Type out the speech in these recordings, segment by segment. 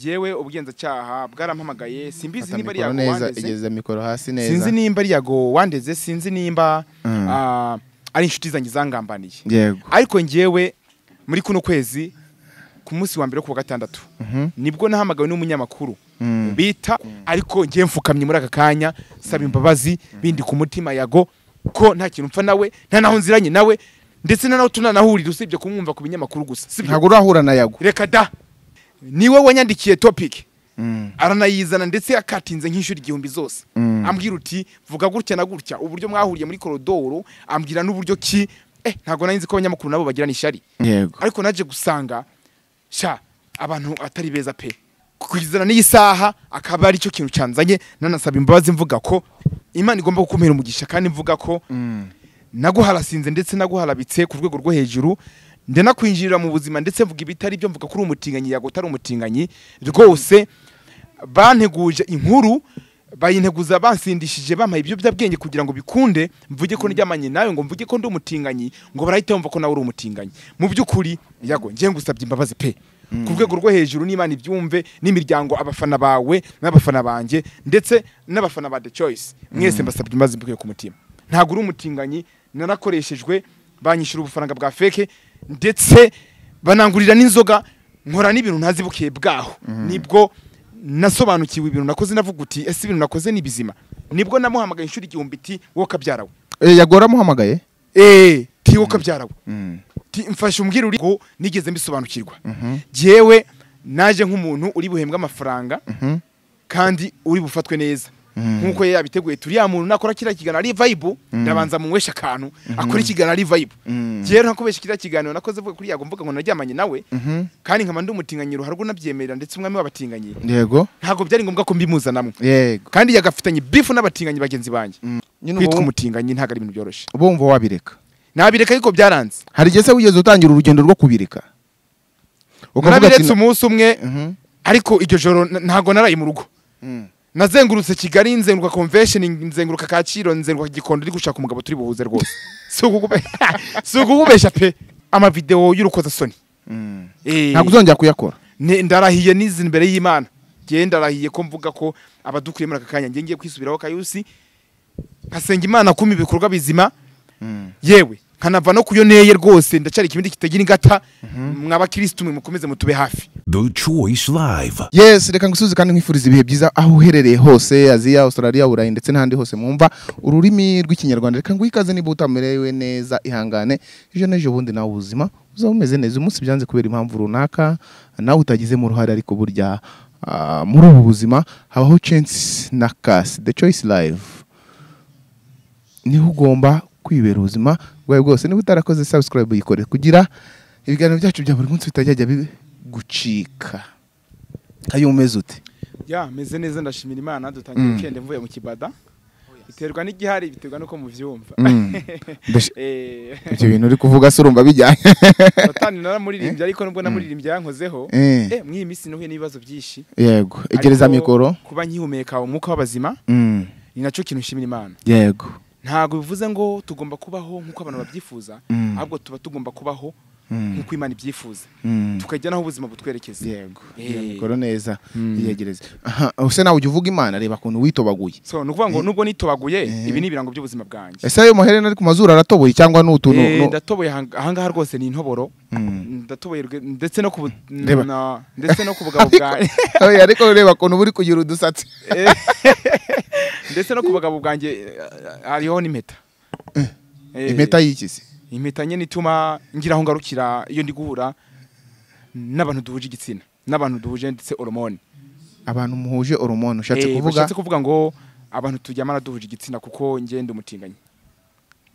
yewe ubugenzacyaha bwarampamagaye simbizi Fata niba ari mikoro neza yagowandeze igeze mikoro hasi neza sinzi nimba ari yagowandeze sinzi nimba Mm. ah, ari inshuti zanjye zangambaniye yego ariko ngewe muri kuno kwezi ku munsi wa mbere wo ku wa gatandatu nibwo nahamagawe n'umunyamakuru Mm. bita ariko ngewe mfukamye muri aka kanya saba imbabazi bindi ku mutima yago ko nta kintu mpfa nawe nta naho nziranye nawe ndetse na naho tunanahurira usibye kumwumva ku binyamakuru gusa sibyo? ntabwo urahura na yago reka da niwe wanyandikiye topic Mm. aranayizana ndetse akatinze nk'inshuro igihumbi zose Mm. ambwira uti vuga gutya na gutya uburyo mwahuriye muri korodoro ambwira n'uburyo ki eh ntabwo nari nzi ko abanyamakuru nabo bagirana ishyari yego ariko naje gusanga sha abantu atari beza pe kugizana n'iyi saha akaba ari cyo kintu cyanzanye nanasaba imbabazi mvuga ko imana igomba gukumira umugisha kandi mvuga ko Mm. naguharasinze ndetse naguharabitse ku rwego rwo hejuru ndanakwinjirira mu buzima ndetse mvuga ibitari byo mvuga ko uri umutinganyi yago utari umutinganyi rwose banteguje inkuru bayinteguza bansindishije bampaye ibiyobyabwenge kugira ngo bikunde mvuge ko ndyamanye nawe ngo mvuge ko ndi umutinganyi ngo barahita bumva ko nawe uri umutinganyi mu by'ukuri yago ngiye ngusabye imbabazi pe ku rwego rwo hejuru n'imana ibyumve n'imiryango abafana bawe n'abafana banjye ndetse n'abafana ba the choice mwese mbasabye imbabazi mbikuye ku mutima ntabwo uri umutinganyi narakoreshejwe banyishyura ubufaranga bwa feke ndetse banangurira n'inzoga nkora n'ibintu ntazibukiye bwaho nibwo nasobanukiwe ibintu nakoze navuga uti ese ibintu nakoze ni bizima nibwo namuhamagaye inshuro igihumbi ti wowe kabyarawe Eh, yago waramuhamagaye eee ti wowe kabyarawe Mm. ti mfashe umbwira uri ngo nigeze mbisobanukirwa jyewe naje nk'umuntu uri buhembwe amafaranga Mhm. kandi uri bufatwe neza Mm. nk'uko yari yabiteguye turiya muntu nakora kiriya kiganiro ari vayibu ndabanza munyweshe akantu akora ikiganiro ari vayibu Mm. jyewe nakubeshya kiriya kiganiro nakoze vuga kuri yago mvuga ngo naryamanye nawe Mhm. kandi nkaba ndi umutinganyiro hari ubwo nabyemerera ndetse umwami w'abatinganyi yego ntabwo byari ngombwa ko mbimuzanamo yego kandi yagafitanye bifu n'abatinganyi bagenzi banjye nyine kwitwa ubu- umutinganyi ntabwo ari ibintu byoroshye uba wumva wabireka nabireka ariko byaranze hari igihe se wigeze utangira urugendo rwo kubireka ukavuga ati nabiretse umunsi umwe Mhm. ariko iryo joro n- ntago naraye mu rugo Mm. nazengurutse kigali nzenguruka convention nzenguruka kaciro nzenguruka gikondo ndi gushaka umugabo turi buhuze rwose si ukukube- si ukukubeshya pe amavidewo y'urukozasoni Mm. Eh, ntabwo uzongera kuyakora ne- ndarahiye n'izi imbere y'imana ngewe ndarahiye ko mvuga ko abadukuriye muri aka kanya ngewe ngiye kwisubiraho kayusi nkasenga imana kuma ibikorwa bizima yewe nkanava no kuyo neye rwose ndacyari ikibindi kitagira ingata mw'abakirisitu mwe mukomeze mutube hafi The Choice Live. yes reka ngusuze kandi nkwifuriza ibihe byiza aho uherereye hose aziya australia burayi ndetse n'ahandi hose mwumva ururimi rw'ikinyarwanda reka nguhe ikaze niba utamerewe neza ihangane ejo n'ejo bundi nawe ubuzima uzaba umeze neza uyu munsi byanze kubera impamvu runaka nawe utagizemo uruhare ariko burya ah, muri ubu buzima habaho chance na kasi the choice live niho ugomba kwibera ubuzima bwawe bwose niba utarakoze subscribe uyikore kugira ibiganiro byacu bya buri munsi bitajya bigucika kayumeze ute ya meze neza ndashimira imana dutangiye weekend mvuye mu kibada biterwa n'igihari biterwa n'uko mubyumva Ndashi- Eh, ibyo bintu uri kuvuga se urumva bijyanye satani naramuririmbye ariko nubwo namuririmbye yankozeho Eh. eh mw'iyi minsi nahuye n'ibibazo byinshi yego egereza Ariko mikoro kuba nkihumeka umwuka w'abazima Mm, ni nacyo kintu nshimira imana yego ntabwo bivuze ngo tugomba kubaho nk'uko abantu babyifuza Mm. ahubwo tuba tugomba kubaho Mm, nk'uko imana ibyifuza mm. tukajya n'aho ubuzima butwerekeza yego egereza Eh. mikoro neza Mm. iyegereze Aha, use nawe ujya uvuga imana reba ukuntu witobaguye so ni ukuvuga ngo nubwo nitobaguye Eh. ibi ni ibirango by'ubuzima bwanjye ese ayo maherena ari ku mazuru aratoboye cyangwa ni utuntu Eh, nu- ndatoboye ahang- ahangaha rwose ni intoboro Mm. ndatoboye rwe- ndetse no ku bu- Reba. na- ndetse no ku bugabo bwanjye Oya, ariko ureba ukuntu buri kugira udusatsi ndetse no ku bagabo bwanjye eh, hariho n'impeta Eh, impeta y'ikisi impeta nyine ituma ngira aho ngarukira iyo ndi guhura n'abantu duhuje igitsina n'abantu duhuje ndetse horomone abantu muhuje horomone ushatse Eh, kuvuga bashatse kuvuga ngo abantu turyamana duhuje igitsina kuko ngenda umutinganyi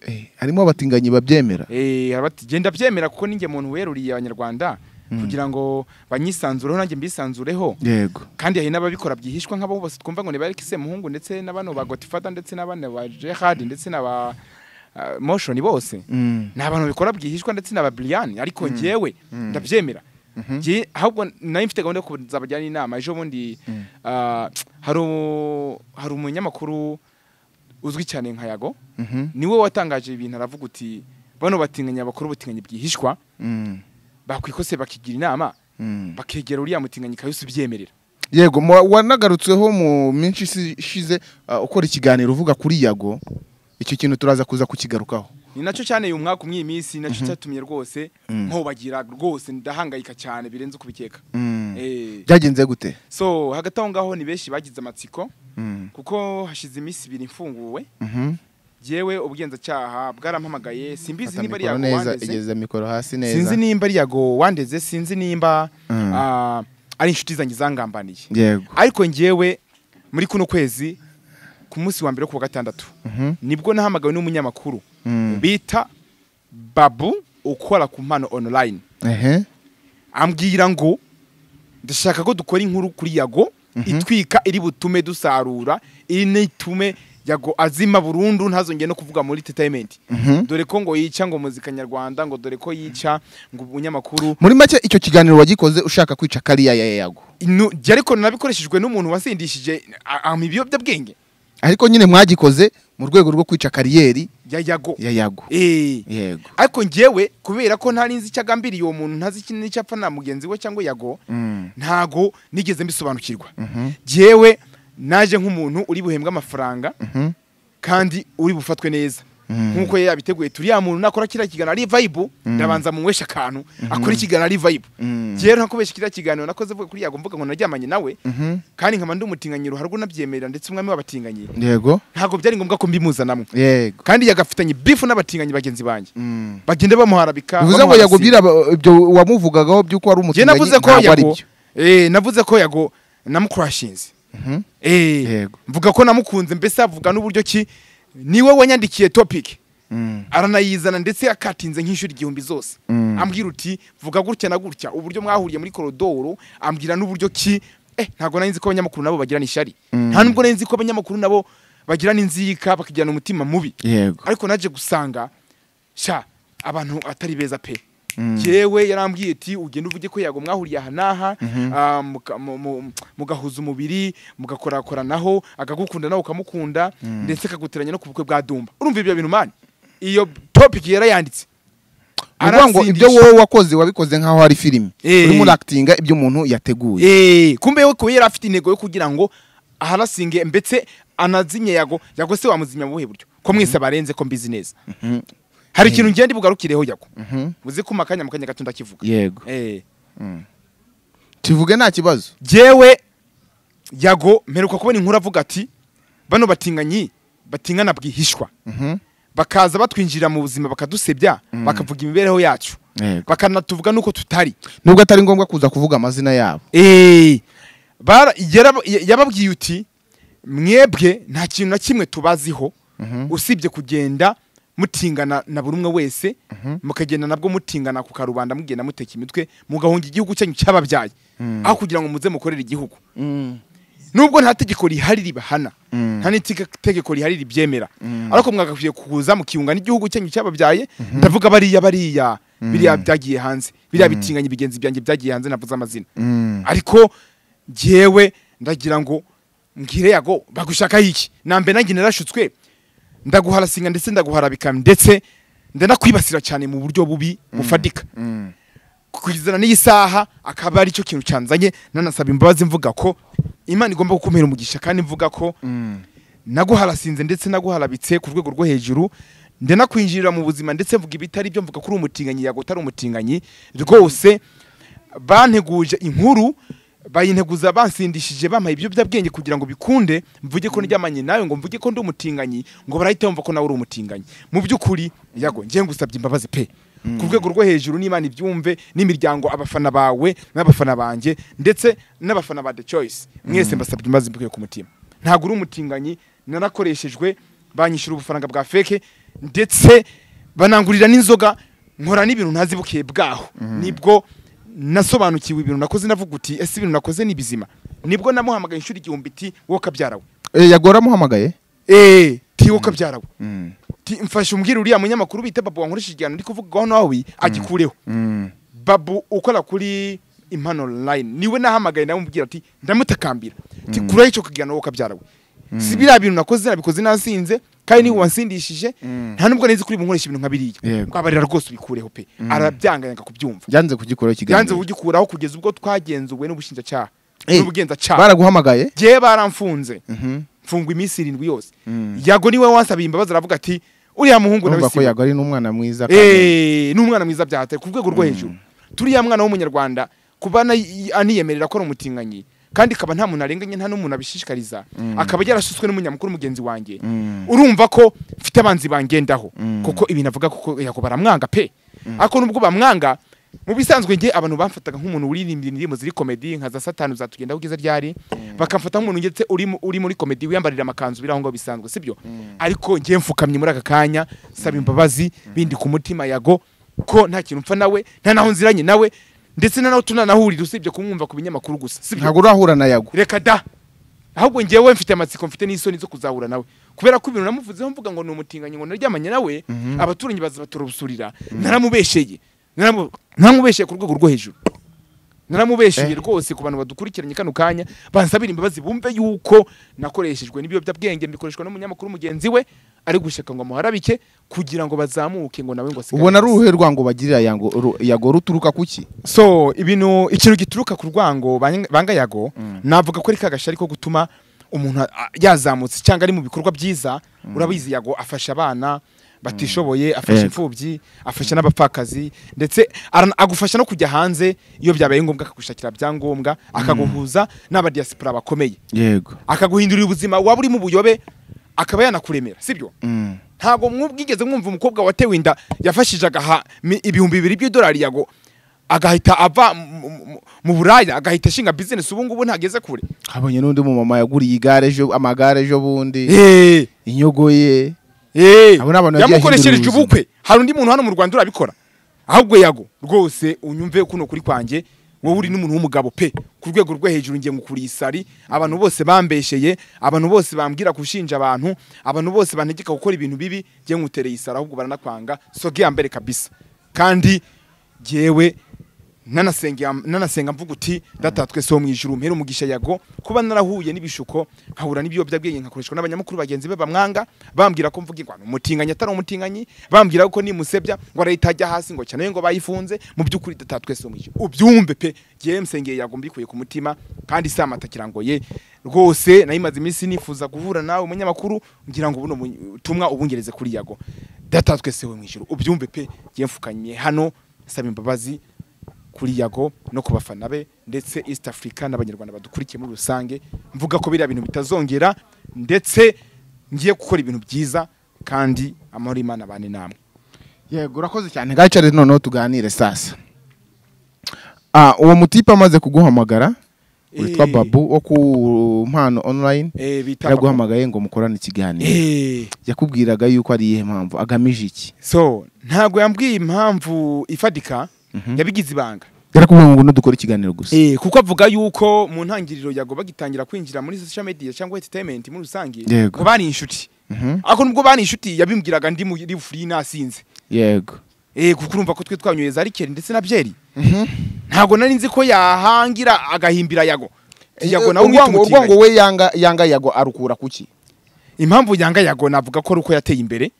Eh, harimo abatinganyi babyemera Eh, hari abati, genda byemera kuko ninjye muntu weruriye abanyarwanda kugira ngo banyisanzureho nanjye mbisanzureho yego kandi hari n'ababikora byihishwa nk'abo bose twumva ngo ni ba Alexis Muhungu ndetse na bano ba Godfather ndetse n'abana ba Gerard ndetse na ba ah, Motion bose ni abantu bikora byihishwa ndetse na ba Brian ariko njyewe ndabyemera Ngiye- ahubwo nari mfite gahunda yo kuzabajyana inama ejo bundi ah, hari u- hari umunyamakuru uzwi cyane nka Yago Mhm. niwe watangaje ibintu aravuga uti bano batinganyi bakora ubutinganyi bwihishwa Mm. bakwikose bakigira inama bakegera uriya mutinganyi kayusi ubyemerera yego mu- wanagarutseho mu minsi isi- ishize ah, ukora ikiganiro uvuga kuri yago icyo kintu turaza kuza kukigarukaho ni nacyo cyane uyu mwaka umwe iyi minsi nacyo cyatumye rwose nkobagira rwose ndahangayika cyane birenze uko ubikeka Eh, byagenze gute so hagati aho ngaho ni benshi bagize amatsiko Mm. kuko hashize iminsi ibiri mfunguwe Mhm. yewe ubwenzacyaha bwarampamagaye simbizi Fata niba ari mikoro yago neza wandeze igeza mikoro hasi sinzi neza nimba ari yago wandeze sinzi nimba Mm. ah, ari inshuti zanjye zangambaniye yego ariko ngewe muri kuno kwezi ku munsi wa mbere wo ku wa gatandatu Mhm. nibwo nahamagawe n'umunyamakuru Mm. bita babu ukora ku mpano online ehe ambwira ngo ndashaka ko dukora inkuru kuri yago itwika iri butume dusarura iri nitume yago azima burundu ntazongere no kuvuga muri entertainment Mhm. dore ko ngo yica ngo muzika nyarwanda ngo dore ko yica ngo ubunyamakuru muri make icyo kiganiro wagikoze ushaka kwica kariya ya yago Nu- jya ariko nabikoreshejwe n'umuntu wasindishije a- ampa ibiyobyabwenge ariko nyine mwagikoze mu rwego rwo kwica kariyeri ya yago ya yago Eh. yego ariko ngewe kubera ko ntari nzi icyo agambiriye uwo muntu ntazi ikintu n'icyo apfa na mugenzi we cyangwa yago Mm. ntago nigeze mbisobanukirwa Mhm. ngewe naje nk'umuntu uri buhembwe amafaranga Mhm. kandi uri bufatwe neza Mm. nk'uko yari yabiteguye turiya muntu nakora kiriya kiganiro ari vayibu ndabanza munyweshe akantu akora ikiganiro ari vayibu Mm. rero nakubeshya kiriya kiganiro nakoze vuga kuri yago mvuga ngo naryamanye nawe Mhm. kandi nkaba ndi umutinganyi ruharwa unabyemerera ndetse umwami w'abatinganyi yego ntabwo byari ngombwa ko mbimuzanamo yego kandi yagafitanye bifu n'abatinganyi bagenzi bange Mm. bagenda bamuharabika bivuze ngo bamuharasira. yagubwira aba- ibyo wamuvugagaho by'uko wari Njye umutinganyi navuze ko ntabwo ari yago byo eh navuze ko yago namukurashinze Mhm. eh Yego. mvuga ko namukunze mbese avuga n'uburyo ki niwe wanyandikiye topic Mm. aranayizana ndetse akatinze nk'inshuro igihumbi zose Mm. ambwira uti vuga gutya na gutya uburyo mwahuriye muri korodoro ambwira n'uburyo ki eh ntago nari nzi ko abanyamakuru nabo bagirana ishyari nta nubwo nari nzi ko abanyamakuru nabo bagirana inzika bakagirana umutima mubi yego ariko naje gusanga sha abantu atari beza pe yewe yarambwiye ati ugenda uvuge ko yago mwahuriye aha n'aha ah, muka- mu- mu- mugahuza umubiri mugakorakoranaho akagukunda nawe ukamukunda ndetse akaguteranya no ku bukwe bwa dumba urumva ibyo bintu mani iyo topiki yarayanditse Ni ukuvuga ngo ibyo Aratsindisha. wowe wakoze wabikoze nk'aho ari filime Eh. urimo urakitinga ibyo umuntu yateguye Eh, kumbe we kuba yari afite intego yo kugira ngo aharasinge mbetse anazimye yago yago se wamuzimya mu buhe buryo ko mwese abarenze ko mbizi neza hari ikintu ngenda bugarukireho yago muzi kuma akanya mu kanya gato ndakivuga yego Eh, tuvuge nta kibazo jyewe yago mperuka kubona inkuru avuga ati bano batinganyi batingana bwihishwa Mhm. bakaza batwinjirira mu buzima bakadusebya bakavuga imibereho yacu Yego. bakanatuvuga n'uko tutari nubwo atari ngombwa kuza kuvuga amazina yabo Eh, bara- yarab- ya- yababwiye uti mwebwe nta kintu na kimwe tubaziho usibye kugenda mutingana na buri umwe wese mukagenda nabwo mutingana ku karubanda mugenda muteka imitwe mugahunga igihugu cyanyu cy'ababyaye aho kugira ngo muze mukorere igihugu nubwo nta tegeko rihari ribahana nta n'itegeko rihari ribyemera ariko mwagakwiye kuza mukiunga n'igihugu cyanyu cyababyaye ndavuga bariya bariya biriya byagiye hanze biriya bitinganye bigenzi byanjye byagiye hanze navuze amazina ariko ngewe ndagira ngo mbwire yago bagushakaho iki nambe nanjye narashutswe ndaguharasinga ndetse ndaguharabika ndetse ndanakwibasira cyane mu buryo bubi bufatika kugezana n'iyi saha akaba ari cyo kintu cyanzanye nanasaba imbabazi mvuga ko imana igomba gukumira umugisha kandi mvuga ko naguharasinze ndetse naguharabitse ku rwego rwo hejuru ndanakwinjirira mu buzima ndetse mvuga ibitari byo mvuga ko uri umutinganyi yago utari umutinganyi rwose banteguje inkuru bayinteguza bansindishije bampaye ibiyobyabwenge kugira ngo bikunde mvuge ko ndyamanye nawe ngo mvuge ko ndi umutinganyi ngo barahita bumva ko nawe uri umutinganyi mu by'ukuri yago ngiye ngusabye imbabazi pe ku rwego rwo hejuru n'imana ibyumve n'imiryango abafana bawe n'abafana banjye ndetse n'abafana ba the choice mwese mbasabye imbabazi mbikuye ku mutima ntabwo uri umutinganyi narakoreshejwe banyishyura ubufaranga bwa feke ndetse banangurira n'inzoga nkora n'ibintu ntazi bukiye bwaho nibwo nasobanukiwe ibintu nakoze navuga uti ese ibintu nakoze ni bizima nibwo namuhamagaye inshuro igihumbi ti wowe kabyara we Eh, yago waramuhamagaye eee ti wowe kabyara we Ti, mfashe umbwira uriya munyamakuru bita babu wankoresheje igihano ndi kuvugaho nawe agikureho babu ukora kuri impano online niwe nahamagaye nawe umubwira ati ndamutakambira ati kuraho icyo kiganiro wowe kabyara we si biriya bintu nakoze nabikoze nasinze kandi niba wansindishije nta nubwo neza ko uri bunkoresha ibintu nka biriya Yego. mwabarira rwose ubikureho pe arabyanganyanga kubyumva byanze kugikora yanze ikiganiro kugikuraho kugeza ubwo twagenzuwe n'ubushinjacyaha Eh, n'ubugenzacyaha baraguhamagaye ngewe baramfunze Mhm. mfungwa iminsi irindwi yose Mm. yago niwe wansabiye imbabazi aravuga ati uriya muhungu nawe urumva ko si yago ari n'umwana mwiza kandi Eh, ni umwana mwiza byahatari ku rwego rwo hejuru turiya mwana w'umunyarwanda kuba ana- y- aniyemerera ko ari umutinganyi kandi akaba nta muntu arenganye nta n'umuntu abishishikariza akaba yarashutswe n'umunyamukuru mugenzi wanjye Mm. urumva ko mfite abanzi bangendaho Mm. kuko ibintu avuga kuko yago baramwanga pe ariko nubwo bamwanga mu bisanzwe njye abantu bamfataga nk'umuntu uririmbye indirimbo ziri komedi nka za satani uzatugendaho ubwiza ryari bakamfata nk'umuntu ndetse uri mu- uri muri komedi wiyambarira amakanzu biri aho ngaho bisanzwe sibyo ariko njye mfukamye muri aka kanya saba imbabazi bindi ku mutima yago ko nta kintu mpfa nawe nta naho nziranye nawe ndetse na naho tunanahurira usibye kumwumva ku binyamakuru gusa sibyo ntabwo urahura na yago reka da ahubwo ngewe mfite amatsiko mfite n'isoni zo kuzahura nawe kubera ko ibintu namuvuzeho mvuga ngo ni umutinganyi ngo naryamanye nawe abaturanyi bazabaturubusurira naramubesheye Naramu- naramubesheye ku rwego rwo hejuru naramubesheye Eh. rwose ku bantu badukurikiranye kano kanya bansabira imbabazi bumve yuko nakoreshejwe n'ibiyobyabwenge bikoreshwa n'umunyamakuru mugenzi we ari gushaka ngo amuharabike kugira ngo bazamuke ngo nawe ngo asigare ubona ari hasi. uruhe rwango bagirira yango- ru- yago ruturuka kuki so ibintu ikintu gituruka ku rwango bang- banga yago navuga ko ari kagashari ko gutuma umuntu a- a- yazamutse cyangwa ari mu bikorwa byiza urabizi yago afasha abana batishoboye afasha Yego. imfubyi afasha n'abapfakazi ndetse arana- agufasha no kujya hanze iyo byabaye ngombwa akagushakira byangombwa akaguhuza n'abadiyasipora bakomeye yego akaguhindurira ubuzima waba uri mu buyobe akaba yanakuremera sibyo ntabwo mwubwigeze mwumva umukobwa watewe inda yafashije agaha mi- ibihumbi bibiri by'idolari yago agahita ava mu- mu- mu buraya agahita ashinga bizinesi ubu ngubu ntageze kure habonye n'undi mumama yaguriye igare ejo amagare ejo bundi Eh, inyogo ye eh, Abo ni abantu bagiye yamukoreshereje ahindura ubuzima. ubukwe hari undi muntu hano mu rwanda urabikora ahubwo yago rwose unyumve kuno kuri kwanjye wowe uri n'umuntu w'umugabo pe ku rwego rwo hejuru ngiye ngukuriye isari abantu bose bambesheye abantu bose bambwira gushinja abantu abantu bose bantegeka gukora ibintu bibi ngiye ngutereye isari ahubwo baranakwanga soge ya mbere kabisa kandi jyewe nanasenga nanasenga mvuga uti data twese wo mu ijuru mpera umugisha yago kuba narahuye n'ibishuko nkahura n'ibiyobyabwenge nkakoreshwa n'abanyamakuru bagenzi be bamwanga bambwira ko mvuga ngo ni umutinganyi atari umutinganyi bambwira ko nimusebya ngo arahita ajya hasi ngo cyane ngo bayifunze mu by'ukuri data twese wo mu ijuru ubyumve pe jyewe msengeye yago mbikuye ku mutima kandi si amatakirangoye rwose nayimaze iminsi nifuza guhura nawe umunyamakuru ngira ngo buno butumwa ubungereze kuri yago data twese wo mu ijuru ubyumve pe jyewe mfukanye hano saba imbabazi kuri yago no ku bafana be ndetse east africa n'abanyarwanda badukurikiye muri rusange mvuga ko biriya bintu bitazongera ndetse ngiye gukora ibintu byiza kandi amahoro y'imana abane namwe yego urakoze cyane gacare noneho tuganire sasa Ah, uwo mutipe amaze kuguhamagara witwa Eh. babu wo ku mpano online Eh, bita yaraguhamagaye ngo mukorane ikiganiro Eh, yakubwiraga yuko ari iyihe mpamvu agamije iki so ntabwo yambwiye impamvu ifatika yabigize ibanga yarakubwiye ngo ngwino dukore ikiganiro gusa Eh, kuko avuga yuko mu ntangiriro yago bagitangira kwinjira muri social media cyangwa entertainment muri rusange Yego. ngo bari inshuti Mhm. ariko nubwo bari inshuti yabimbwiraga ndi mu ndi free nasinze yego Eh, kuko urumva ko twe twanyoye za rikeri ndetse na byeri ntabwo nari nzi ko yahangira agahimbira yago yago nawe umwita urwango urwango umutiganyi we yanga yanga yago arukura kuki impamvu yanga yago navuga ko ari uko yateye imbere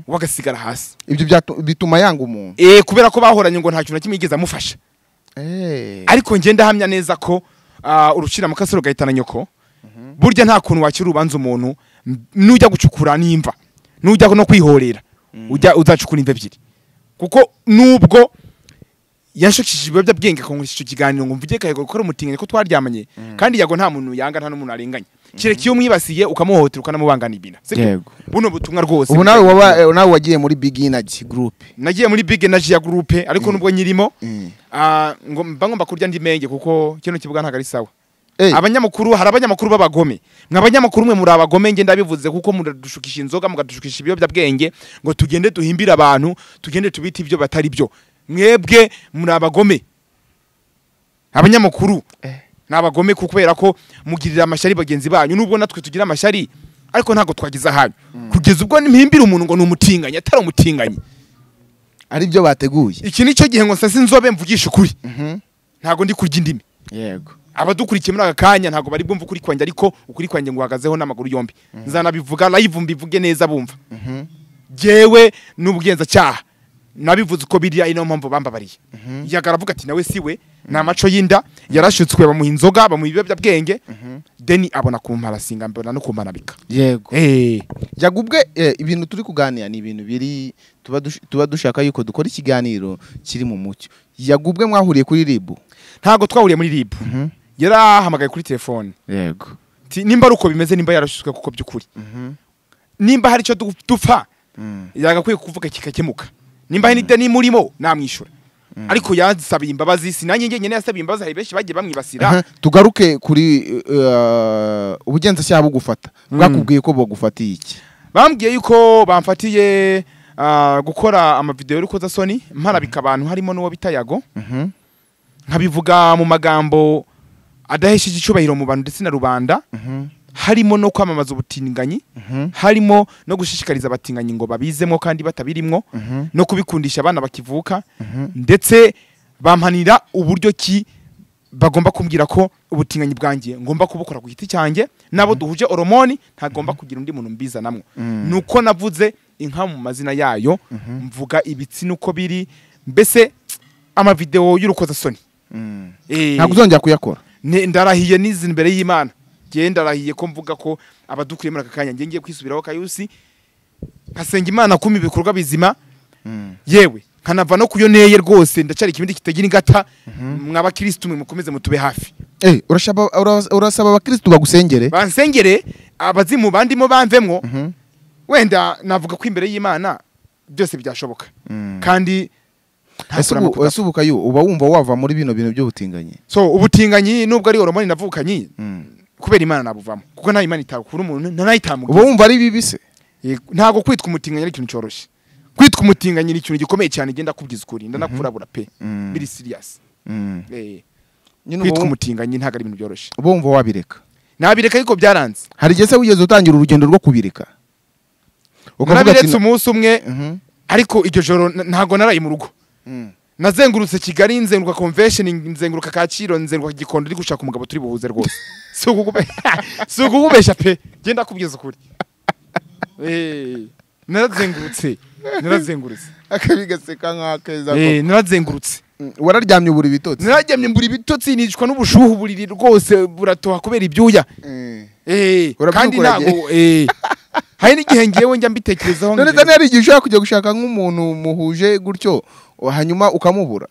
we agasigara hasi ibyo byatu- bituma yanga umuntu Eh, kubera ko bahoranye ngo nta kintu na kimwe yigeze amufasha Eh. ariko njye ndahamya neza ko ah, urucira amakasi rugahitana nyoko burya nta kuntu wakira urubanza umuntu m- nujya gucukura n'imva nujya no kwihorera ujya uzacukura imva ebyiri kuko nubwo yanshukishije ibiyobyabwenge akankoresha icyo kiganiro ngo mvuge kayago gukora umutinganya ko twaryamanye kandi yago nta muntu yanga nta n'umuntu arenganya kereka iyo umwibasiye ukamuhohotera ukanamubanganira ibintu sibyo? Yego. buno butumwa rwose ubu nawe waba eh, nawe wagiye muri big energy group nagiye muri big energy ya groupe ariko nubwo nyirimo Mm. ah, ngo mba ngomba kurya andi menge kuko kino kibuga ntabwo ari sawa Eh. abanyamakuru hari abanyamakuru b'abagome mwe abanyamakuru mwe muri abagome ngenda bivuze kuko muradushukisha inzoga mugadushukisha ibiyobyabwenge ngo tugende duhimbire abantu tugende tubite ibyo batari byo mwebwe muri abagome abanyamakuru ni abagome ku- kubera ko mugirira amashari bagenzi banyu nubwo natwe tugira amashari ariko ntabwo twagize ahanyu kugeza ubwo mpimbira umuntu ngo ni umutinganyi atari umutinganyi ari byo bateguye iki ni cyo gihe ngo nsase inzobe mvugisha ukuri ntabwo ndi kurya indimi yego abadukurikiye muri aka kanya ntabwo bari bwumva ukuri kwanjye ariko ukuri kwanjye nguhagazeho n'amaguru yombi nzanabivuga live mbivuge neza bumva jyewe n'ubugenzacyaha nabivuze uko biriya ino mpamvu bambabariye yaga aravuga ati nawe siwe ni amaco y'inda yarashutswe bamuha inzoga bamuha ibiyobyabwenge deni abona kumparasinga mbona no kumanabika yego Eh, jyaga ubwe eh, ibintu turi kuganira ni ibintu biri tuba dush- tuba dushaka yuko dukora ikiganiro kiri mu mucyo jyaga ubwe mwahuriye kuri ribu ntabwo twahuriye muri rib yarahamagaye kuri telefone yego Ti- nimba ari uko bimeze nimba yarashutswe kuko by'ukuri nimba hari icyo du- dupfa yagakwiye kuvuga kikakemuka nimba hari n'ideni murimo namwishyura ariko yansabiye imbabazi si nanjye njyenyine yasabiye imbabazi hari benshi bagiye bamwibasira Aha, tugaruke kuri eh, ubugenzacyaha bugufata bwakubwiye ko bugufatiye iki bambwiye yuko bamfatiye ah, gukora amavideo y'urukozasoni mparabika abantu harimo n'uwo bita yago Mhm. nkabivuga mu magambo adahesheje icyubahiro mu bantu ndetse na rubanda harimo no kwamamaza ubutinganyi harimo no gushishikariza abatinganyi ngo babizemo kandi batabirimwo no kubikundisha abana bakivuka ndetse bampanira uburyo ki bagomba kumbwira ko ubutinganyi bwanjye ngomba kubukora ku giti cyanjye n'abo duhuje oromoni ntagomba kugira undi muntu mbizanamo ni uko navuze inka mu mazina yayo mvuga ibitsina uko biri mbese amavideo y'urukozasoni Mm. Eh, ntabwo uzongera kuyakora ne- ndarahiye nizi imbere y'imana njyewe ndarahiye ko mvuga ko abadukuriye muri aka kanya njye ngiye kwisubiraho kayusi nkasenga imana kuma ibikorwa bizima yewe nkanava no kuyo neye rwose ndacyari ikibindi kitagira ingata mw'abakirisitu mwe mukomeze mutube hafi Eh, urashaba- ura- urasaba abakirisitu bagusengere bansengere abazimu bandimo bamvemwo wenda navuga ko imbere y'imana byose byashoboka kandi nta Ese kurama ubu- kudapfa. ese ubu kayo uba wumva wava muri bino bintu by'ubutinganyi so ubutinganyi nubwo ari horomoni navukanye Mm. kubera imana nabuvamo kuko nta imana itakura umuntu nta nayitamugira uba wumva ari bibi se Yego, ntabwo kwitwa umutinganyi ari ikintu cyoroshye kwitwa umutinganyi ni ikintu gikomeye cyane genda kubwiza ukuri ndanakurabura pe Mm. biri siriyasi Mm. Nyine uba kwitwa wum- umutinganyi ntabwo ari ibintu byoroshye uba wumva wabireka nabireka ariko byaranze hari igihe se wigeze utangira urugendo rwo kubireka Ukavuga ati- narabiretse umunsi umwe Mhm. ariko iryo joro n- ntabwo naraye mu rugo Mm. nazengurutse kigali nzenguruka convention nzenguruka kaciro nzenguruka gikondo ndi gushaka umugabo turi buhuze rwose si ukukube- si ukukubeshya pe genda kubwiza ukuri Eh, narazengurutse narazengurutse akabigaseka nk'akeza Eh, narazengurutse wararyamye ubura ibitotsi narajyamye mbura ibitotsi nicwa n'ubushuhu buriri rwose buratoha kubera ibyuya Eh. Eh, Urabyuka kandi ntabwo eh, hari n'igihe ngewe njya mbitekerezaho none ngira- kandi hari igihe ushobora kujya gushaka nk'umuntu muhuje gutyo hanyuma ukamubura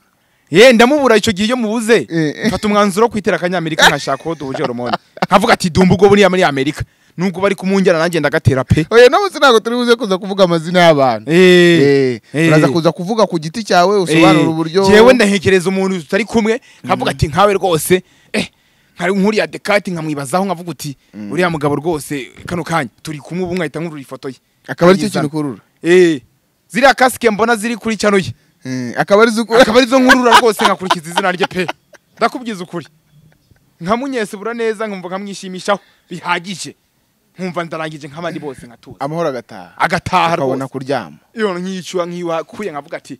ye ndamubura icyo gihe iyo mubuze Eh. mfata umwanzuro wo kwitera akanyamerika nkashaka uwo duhuje horomone nkavuga ati dumba ubwo buriya muri amerika nubwo bari kumunjyana nanjye ndagatera pe oya n'ubu ntabwo turi buze kuza kuvuga amazina y'abantu Eh, eh. uraza kuza kuvuga ku giti cyawe usobanura uburyo yewe ndahekereza umuntu tutari kumwe nkavuga ati nkawe rwose eh nkari nkuriya dekati nkamwibazaho nkavuga uti uriya mugabo rwose kano kanya turi kumwe ubu nkahita nkurura ifoto ye akaba ari cyo Nkayizana. kintu ukurura eh ziriya kasike mbona ziri kuri cano ye Eh, akaba ari zo ukura akaba arizo nkurura rwose nkakurikiza izina rye pe ndakubwiza ukuri nkamunyesebura neza nkumva nkamwishimishaho bihagije nkumva ndarangije nk'abandi bose nkatuza amahoro agataha agataha akabona rwose kuryama iyo nkiyicwa nkiwakuye nkavuga ati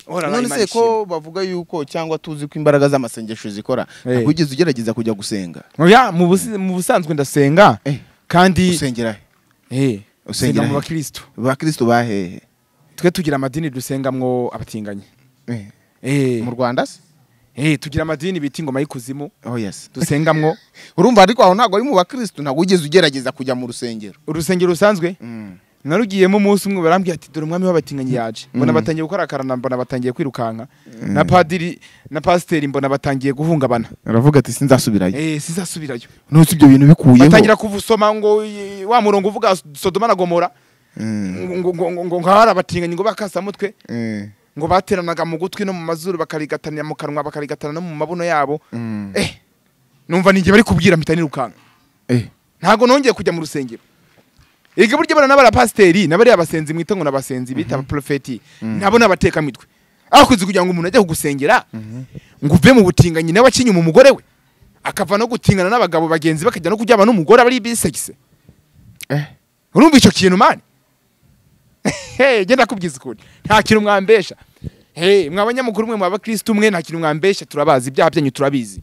"Ora none Imana se ishimwe." ko bavuga yuko cyangwa tuzi ko imbaraga z'amasengesho zikora Eh. ntabwo wigeze ugerageza kujya gusenga oya mu busi- mu busanzwe ndasenga Eh. kandi usengera he eh usenga usengera mu he? bakristo bakirisitu bahehe twe tugira amadini dusengamwo abatinganyi Eh, eh mu rwanda se eh tugira amadini bita ingoma y'ikuzimu oh yes dusengamwo urumva ariko aho ntabwo ari mu bakirisitu ntabwo wigeze ugerageza kujya mu rusengero urusengero rusanzwe narugiyemo umunsi umwe barambwira ati dore umwami w'abatinganyi yaje mbona batangiye gukora akarana mbona batangiye kwirukanka na padiri na pasiteri mbona batangiye guhungabana aravuga ati sinzasubirayo eh sizasubirayo none ibyo bintu bikuyeho batangira kuvusoma ngo eh, wa murongo uvuga sodoma na gomora ngo ngo- ngo- ngo nkahari abatinganyi ngo bakasamutwe ngo bateranaga mu gutwi no mu mazuru bakarigatanira mu kanwa bakarigatana no mu mabuno yabo eh numva ninjye bari kubwira mpita nirukanka ntago nongeye kujya mu rusengero Ega burya bana n'abarapasiteri n'abariya basenzi mwita ngo n'abasenzi bita abaprofeti nabo n'abatekamitwe akunze kugira ngo umuntu ajye kugusengera ngo uve mu butinganyi nawe acinye mu mugore we akava no gutingana n'abagabo bagenzi bakajya no kuryama n'umugore abari bisekise urumva icyo kintu mani Hey, genda kubwiza ukuri nta kintu mwambesha Hey, mwa banyamukuru mwe mwa bakristo mwe nta kintu mwambesha turabazi ibyaha byanyu turabizi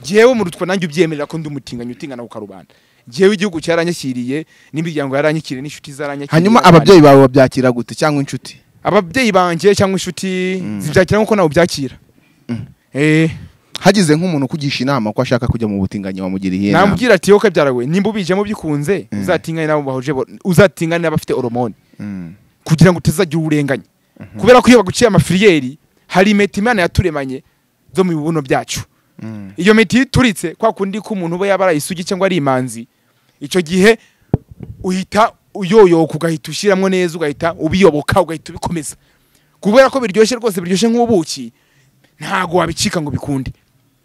jyewe mu rutwa nanjye ubyemerera ko ndi umutinganyi utingana ku karubanda jyewe igihugu cyaranyashyiriye n'imiryango yaranyakiriye n'inshuti zaranyakiriye hanyuma ababyeyi bawe babyakira gute cyangwa inshuti ababyeyi banjye cyangwa inshuti zibyakira nk'uko nawe ubyakira Eh, hagize nk'umuntu ukugisha inama ko ashaka kujya mu butinganyi wamugira iyihe nama namubwira ati wowe kabyara we nimba ubijemo bikunze uzatingane n'abo bahuje bo- uzatingane n'abafite oromoni Mm. kugira ngo utazagira uburenganye kubera ko iyo baguciye amafiriyeri hari impeta imana yaturemanye zo mu bibuno byacu Mm. iyo miti iyo ituritse kwa kundi ko umuntu uba yaba ari isugi cyangwa ari imanzi icyo gihe uhita uyoyoka ugahita ushyiramo neza ugahita ubiyoboka ugahita ubikomeza kubera ko biryoshye rwose biryoshye nk'ubuki ntabwo wabicika ngo bikunde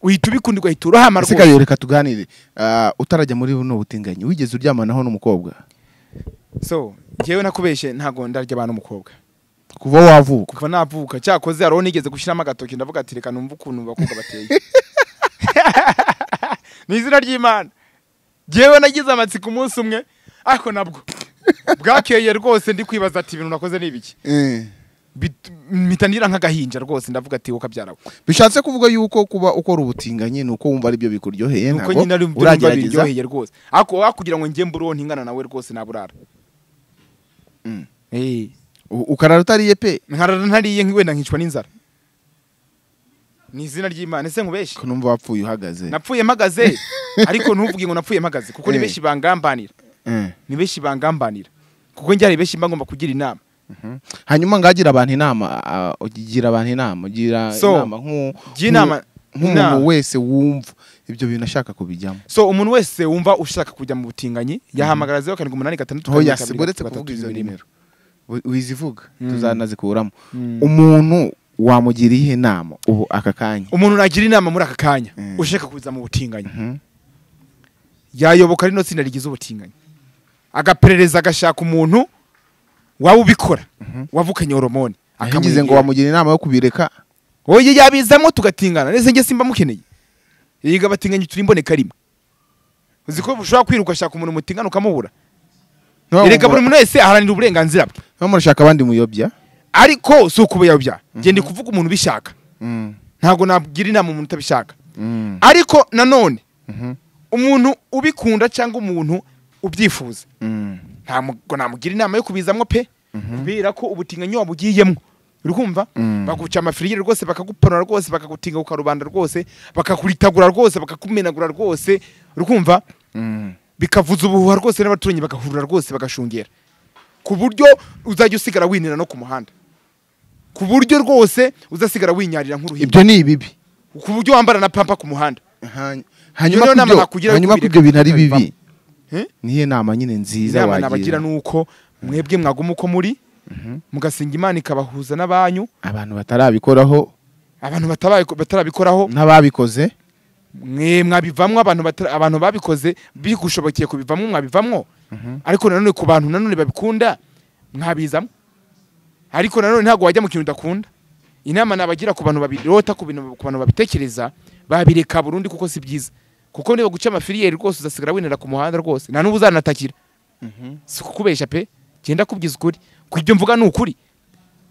uhita ubikunda ugahita urahama ese rwose kayo reka tuganire Ah, utarajya muri buno butinganyi wigeze uryamanaho n'umukobwa so njyewe nakubeshye ntabwo ndarya abantu umukobwa kuva wavuka kuva navuka cyakoze hariho nigeze gushyiramo agatoki ndavuga ati reka numve ukuntu abakobwa bateye ni izina ry'imana jyewe nagize amatsiko umunsi umwe ariko nabwo bwakeye rwose ndi kwibaza ati ibintu nakoze ni ibiki Eh. Bit- mpita nira nk'agahinja rwose ndavuga ati woka byarawe bishatse kuvuga yuko kuba ukora ubutinganyi ni uko wumva aribyo bikuryoheye nuko ntabwo nyine ari byo numva uragerageza biryoheye rwose ariko wakugira ngo njye mbureho ntingana nawe rwose naburara Mm. Eh, u- ukarara utariye pe nkarara ntariye nk- wenda nkicwa n'inzara ni izina ry'imana ese nkubeshye ko numva wapfuye uhagaze napfuye mpagaze ariko ntuvuge ngo napfuye mpagaze kuko ni Eh. benshi bangambanira Eh. ni benshi bangambanira kuko njye hari benshi mba ngomba kugira inama hanyuma ngagira abantu inama ah, ugira abantu inama ugira So, inama nk'u- jya inama- nk'u- nk'umuntu inama. wese wumva ibyo bintu ashaka kubijyamo so umuntu wese wumva ushaka kujya mu butinganyi yahamagara zeru karindwi umunani gatandatu hoya karindwi kabiri siboretse gatatu kuvuga izo gatatu rimwe. nimero Wi- wizivuga Mm. tuzanazikuramo Mm. umuntu wamugira iyihe nama ubu aka kanya umuntu nagira inama muri aka kanya Mm. ushaka kuza mu butinganyi Mhm. yayoboka rino tsinda rigize ubutinganyi agaperereza agashaka umuntu waba ubikora wavukanye horomone akamwigize ngo wamugira inama yo kubireka oye yabizamo tugatingana nese njye simba mukeneye yiga batinganye turi imboneka rimwe uzi ko ushobora kwiruka ashaka umuntu mutingana ukamubura erega buri muntu wese aharanira uburenganzira bwe niba murashaka abandi muyobya ariko si ukubuyobya njye ndi kuvuga umuntu ubishaka ntabwo nagira inama umuntu utabishaka ariko nanone Mhm. umuntu ubikunda cyangwa umuntu ubyifuza ntabwo namugira inama yo kubizamo pe kubera ko ubutinganyi wabugiyemo uri kumva Mm. baguca amafiriyeri rwose bakaguponora rwose bakagutinga ku karubanda rwose bakakuritagura rwose bakakumenagura rwose uri kumva bikavuza ubuhuha rwose n'abaturanyi bagahurura rwose bagashungera ku buryo uzajya usigara winira no ku muhanda ku buryo rwose uzasigara winyarira nk'uruhinja ibyo ni ibibi ku buryo wambara na pampa ku muhanda Hany- Iyo hanyuma nama kubyo- nakugira yo hanyuma kubireka kubyo bintu ari tukabivamo. bibi Eh? niyo nama nyine nziza inama nabagira wagira ni uko mwebwe mwaguma uko muri mugasenga imana ikabahuza n'abanyu abantu batarabikoraho abantu batabaye- batarabikoraho n'ababikoze mwe mwabivamwo abantu batara- abantu babikoze bigushobokeye kubivamwo mwabivamwo ariko nanone ku bantu nanone babikunda mwabizamo ariko nanone ntabwo wajya mu kintu udakunda inama nabagira ku bantu babirota ku bintu- ku bantu babitekereza babireka burundu kuko si byiza kuko niba guca amafiriyeri rwose uzasigara winera ku muhanda rwose nta n'ubu uzanatakira si kukubeshya pe genda kubwiza ukuri ku ibyo mvuga ni ukuri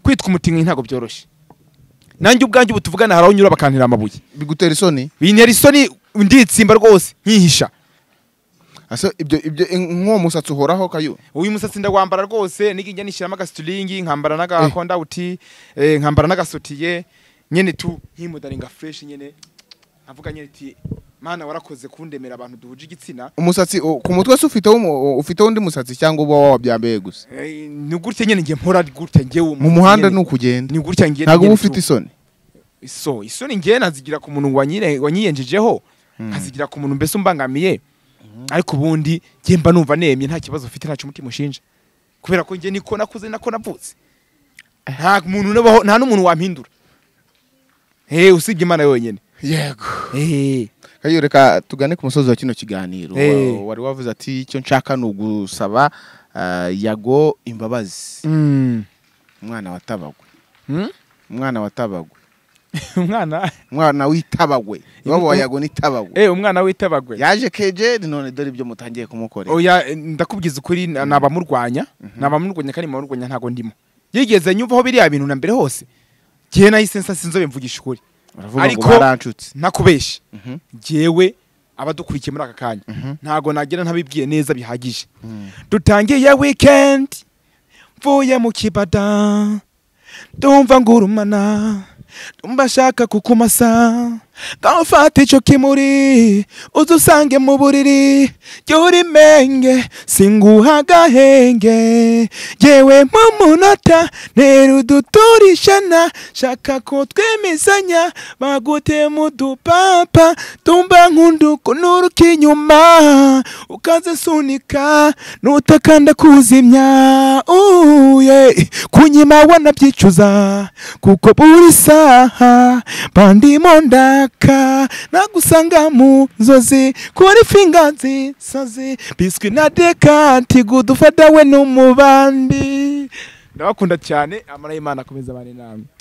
kwitwa umutinganyi ntabwo byoroshye nanjye ubwanjye ubu tuvugana hari aho unyura bakantera amabuye bigutera isoni bintera isoni nditsimba rwose nkihisha Ase ibyo ibyo nk'uwo musatsi uhoraho kayo uyu musatsi ndawambara rwose nigijya nishyiramo agasitiringi nkambara n'agakondawuti eh, nkambara n'agasotiye nyene tu nkimudaringa fresh nyene avuga nyene ti mana warakoze kundemera abantu duhuje igitsina umusatsi u- ku mutwe se ufite ufite undi musatsi cyangwa uba wabyambaye gusa Eh, ni gutya nyene njye mpora gutya njyewe mu muhanda ni ukugenda ni gutya njye ntabwo uba njye ufite tu- isoni so isoni njye nazigira ku muntu wanyire- wanyiyenjejeho nkazigira ku muntu mbese umbangamiye ariko ubundi njye mba numva nemye nta kibazo ufite ntacyo umutima ushinja kubera ko njye niko nakuze nako navutse nta muntu nabaho nta n'umuntu wampindura eh usibye imana yonyine yego eh kayo reka tugane ku musozi wa kino kiganiro Eh. Wa- wari wavuze ati icyo nshaka ni ugusaba ah, yago imbabazi umwana watabagwe Hmm? umwana watabagwe umwana umwana w'itabagwe iwabo wa yago ni tabagwe eh umwana witabagwe yaje keje none dore ibyo mutangiye kumukorera oya eh, ndakubwiza ukuri na- nabamurwanya nabamurwanya kandi murwanya ntago ndimo yigeze nyumvaho biriya bintu na mbere hose gihe nahise nsa sinzobe mvugisha ukuri baravuga ngo Ariko- baracutse ntakubeshye Mhm. jyewe abadukurikiye muri aka kanya Mhm. ntago nagira ntabibwiye neza bihagije dutangiye weekend mvuye mu kibada ndumva ngurumana ndumva nshaka kukumasa ngaho ufata icyo kimuri uze usange mu buriri jya urimenge singuha agahenge yewe mu munota ntera uduturishana shaka ko twemezanya bagute mu dupapa tumba nkunda ukuntu uruka inyuma ukazisunika nutakanda kuzimya uye kunyima wanabyicuza kuko buri saha bandimo ndaka nagusanga mu nzozi kuri finga nzisazi biswi na dekanti gudufata we n'umubandi ndabakunda cyane amara y'imana akomeza abana inama